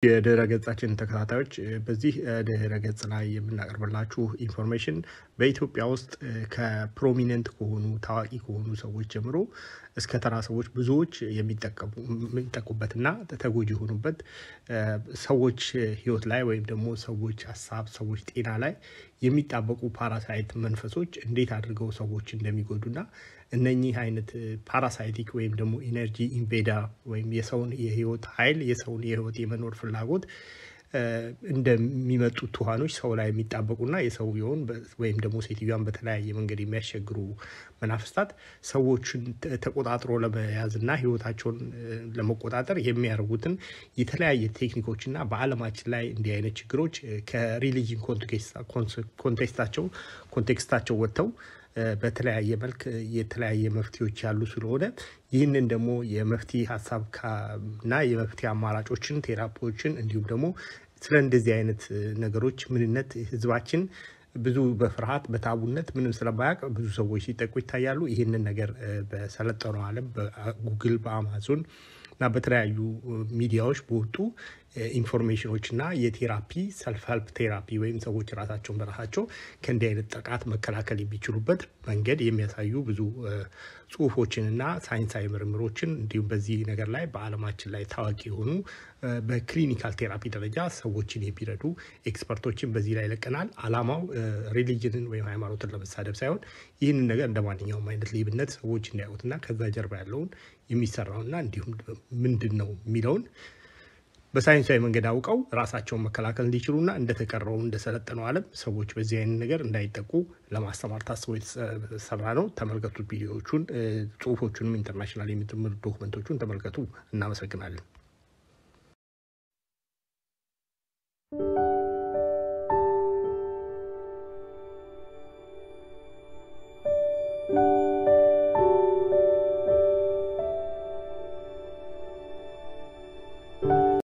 የድህረ ገጻችን ተከታታዮች በዚህ ድህረ ገጽ ላይ የምናቀርብላችሁ ኢንፎርሜሽን በኢትዮጵያ ውስጥ ከፕሮሚነንት ከሆኑ ታዋቂ ከሆኑ ሰዎች ጀምሮ እስከ ተራ ሰዎች ብዙዎች የሚጠቁበትና ተጎጂ የሆኑበት ሰዎች ሕይወት ላይ ወይም ደግሞ ሰዎች ሀሳብ፣ ሰዎች ጤና ላይ የሚጣበቁ ፓራሳይት መንፈሶች እንዴት አድርገው ሰዎች እንደሚጎዱና እነኚህ አይነት ፓራሳይቲክ ወይም ደግሞ ኢነርጂ ኢንቬዳ ወይም የሰውን የህይወት ኃይል የሰውን የህይወት የመኖር ፍላጎት እንደሚመጡ ትኋኖች ሰው ላይ የሚጣበቁና የሰውየውን ወይም ደግሞ ሴትዮዋን በተለያየ መንገድ የሚያስቸግሩ መናፍስታት ሰዎችን ተቆጣጥሮ ለመያዝና ህይወታቸውን ለመቆጣጠር የሚያደርጉትን የተለያየ ቴክኒኮችና በዓለማችን ላይ እንዲህ አይነት ችግሮች ከሪሊጅን ኮንቴክስታቸው ኮንቴክስታቸው ወጥተው በተለያየ መልክ የተለያየ መፍትሄዎች ያሉ ስለሆነ ይህንን ደግሞ የመፍትሄ ሀሳብ እና የመፍትሄ አማራጮችን ቴራፒዎችን እንዲሁም ደግሞ ስለ እንደዚህ አይነት ነገሮች ምንነት ህዝባችን ብዙ በፍርሃት በታቡነት ምንም ስለማያውቅ ብዙ ሰዎች ሲጠቁ ይታያሉ። ይህንን ነገር በሰለጠነው ዓለም በጉግል በአማዞን እና በተለያዩ ሚዲያዎች በወጡ ኢንፎርሜሽኖች እና የቴራፒ ሰልፍ ሄልፕ ቴራፒ ወይም ሰዎች ራሳቸውን በራሳቸው ከእንዲህ አይነት ጥቃት መከላከል የሚችሉበት መንገድ የሚያሳዩ ብዙ ጽሁፎችንና ሳይንሳዊ ምርምሮችን እንዲሁም በዚህ ነገር ላይ በዓለማችን ላይ ታዋቂ የሆኑ በክሊኒካል ቴራፒ ደረጃ ሰዎችን የሚረዱ ኤክስፐርቶችን በዚህ ላይ ይለቀናል። አላማው ሪሊጅንን ወይም ሃይማኖትን ለመሳደብ ሳይሆን ይህንን ነገር እንደ ማንኛውም አይነት ሌብነት ሰዎች እንዲያዩትና ከዛ ጀርባ ያለውን የሚሰራውና እንዲሁም ምንድን ነው የሚለውን በሳይንሳዊ መንገድ አውቀው ራሳቸውን መከላከል እንዲችሉና እንደተቀረው እንደሰለጠነው ዓለም ሰዎች በዚህ አይነት ነገር እንዳይጠቁ ለማስተማር ታስቦ የተሰራ ነው። ተመልከቱት። ቪዲዮዎቹን፣ ጽሁፎቹንም ኢንተርናሽናል የምትምር ዶክመንቶቹን ተመልከቱ። እናመሰግናለን።